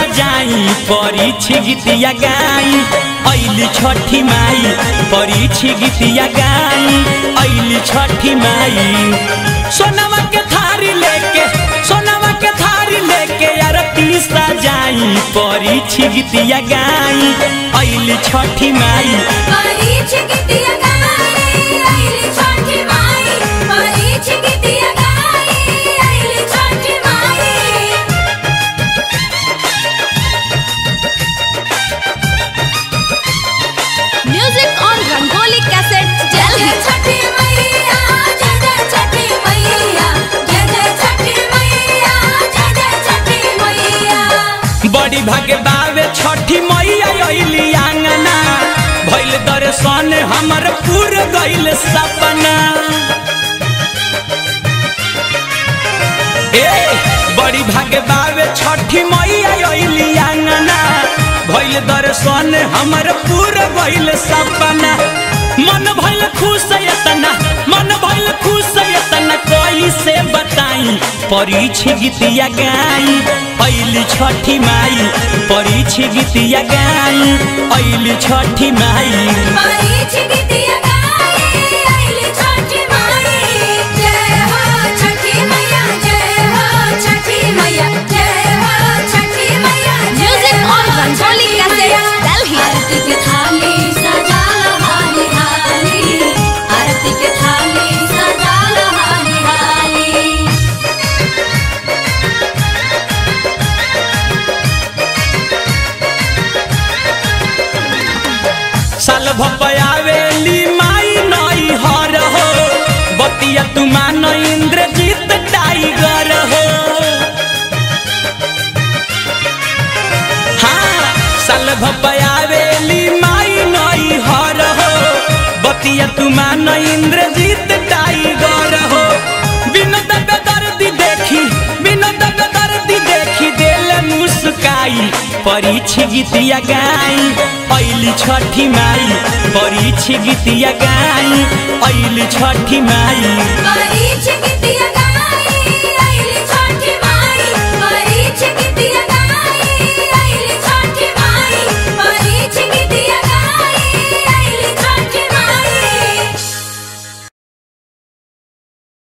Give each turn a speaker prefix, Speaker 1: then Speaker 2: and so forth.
Speaker 1: सजाई परीक्षी गीतिया गाई ऐली छठी माई परीक्षी गीतिया गाई ऐली छठी माई सोनवा के थारी लेके सोनवा के थारी लेके आरती सजाई परीक्षी गीतिया गाई ऐली छठी माई
Speaker 2: परीछ गीतिया गाई आइली छठी माई परीछ गीतिया गाई आइली छठी माई
Speaker 3: Music on Rangoli Cassettes,
Speaker 2: जय
Speaker 3: Delhi.
Speaker 2: जय छठी मैया जय जय छठी मैया जय जय छठी मैया जय जय छठी मैया
Speaker 1: बड़ी भागे बावे छठी मैया अइली आंगना भइल दर्शन हमर पूर गइल सपना ए बड़ी भागे बावे छठी मैया अइली आंगना भइल दर्शन हमर पूर गइल सपना मन भइल खुश एतना मन भइल खुश एतना कोई से बताई परीक्ष गीतिया गाई ऐली छठी माई परीक्ष गीतिया गाई ऐली छठी माई
Speaker 2: परीछ गीतिया गाई आइली छठी माई जय हो छठी मैया जय हो छठी मैया जय हो छठी मैया
Speaker 3: Music on Rangoli Cassettes, Delhi.
Speaker 2: आरती के थाली सजा हाली हाली आरती के थाली सजा हाली हाली
Speaker 1: साल भपयावेली माई नई हर हो बतिया तुमान इंद्रजीत टाइगर हो हाँ साल भपयावेली माई नई हर हो बतिया तुमान इंद्रजीत टाइगर हो बिनोद दर्दी देखी बिनोद दर्दी देखी दिल मुस्काई परीक्ष गीतिया गाई ऐली छठी माई परीक्ष गीतिया गाई ऐली छठी माई
Speaker 2: परीछ गीतिया